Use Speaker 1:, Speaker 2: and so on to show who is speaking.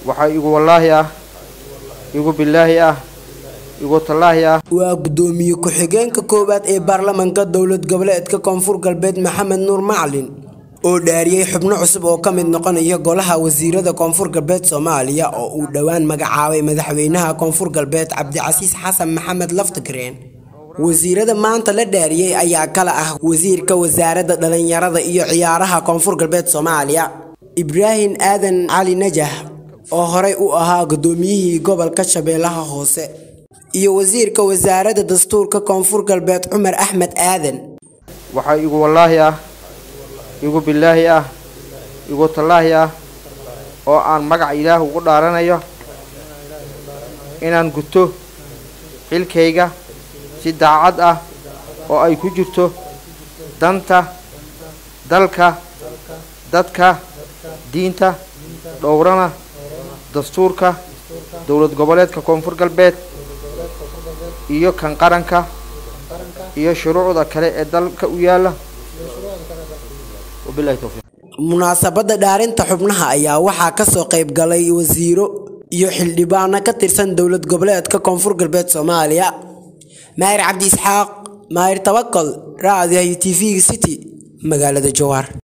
Speaker 1: waxaa igu wallaahi ah igu bilaahi ah igu tallaahi ah
Speaker 2: waa gudoomiye ku-xigeenka koowaad ee baarlamaanka dowlad goboleedka koonfur galbeed maxamed nuur macalin oo dhaariyey xubno cusub oo ka mid noqonaya golaha wasiirada koonfur galbeed soomaaliya oo uu dhowaan magacaabay madaxweynaha koonfur galbeed cabdicasiis xasan maxamed laftigreen wasiirada maanta la dhaariyey ayaa kala ah wasiirka wasaaradda dhalinyarada iyo ciyaaraha koonfur galbeed soomaaliya ibraahim aadan cali najax oo horey u ahaa gudoomiyihii gobolka shabeellaha hoose iyo wasiirka wasaaradda dastuurka koonfur galbeed cumar axmed aadan
Speaker 1: waxaa igu wallaahi ah igu bilaahi ah igu tallaahi ah oo aan magaca ilaah ugu dhaaranayo inaan guto xilkayga si daacad ah oo ay ku jirto danta dalka dadka diinta dhowrana dastuurka dowlad goboleedka koonfur galbeed iyo kan qaranka iyo shuruucda kale ee dalka u yaala wabilahi towfiiq
Speaker 2: munaasabadda dhaarinta xubnaha ayaa waxaa kasoo qayb galay wasiiro iyo xildhibaano ka tirsan dowlad goboleedka koonfur galbeed soomaaliya maahir cabdi isxaaq maahir tabakol raadiyaha t v city magaalada jowhar